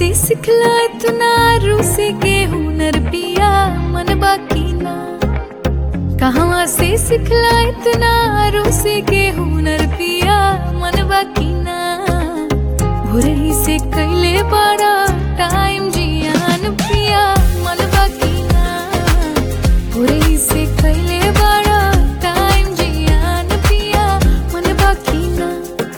से सिखला इतना रूसे के हुनर पिया मन बाकी ना कहाँ से सिखला इतना रूसे के हुनर पिया मन बाकी ना भोरही से कैले बड़ा टाइम जियान पिया मन बाकी ना भोरही से कैले बड़ा टाइम जियान पिया मन बाकी ना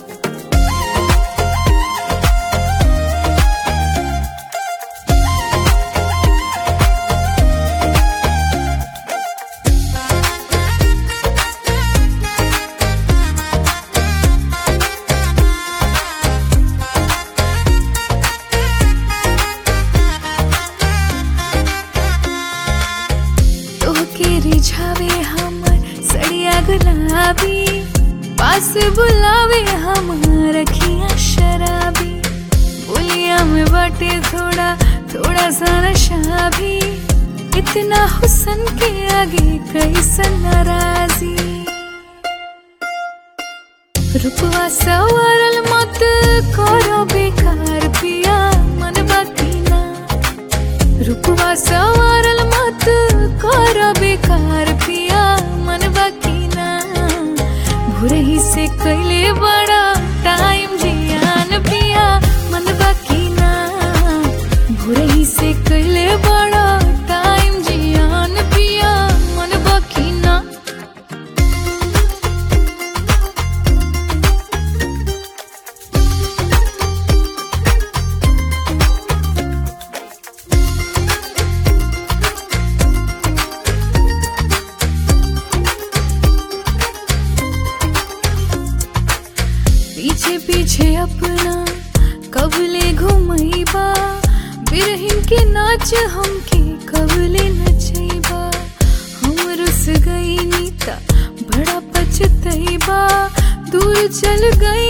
तोहके रिझावे हमर सड़िया गुलाबी पास बुलावे हमर रखिया शराबी बोलिया में बाटे थोड़ा थोड़ा सा नशा भी इतना हुसन के आगे कैसन नाराजी रुपवा सवारल मत करो बेकार पिया मन बाकी ना रुपवा सवारल मत कर बेकार पिया मन बाकी ना भोरही से कैले बड़ा टाइम जियान पिया मन बाकी ना भोरही से कैले बड़ा टाइम जियान पिया मन बाकी ना पीछे पीछे अपना कबले घुमैबा बिरहिन के नाच हमके कबले नचैबा हम रुस गई नीता बड़ा पछतैबा दूर चल गई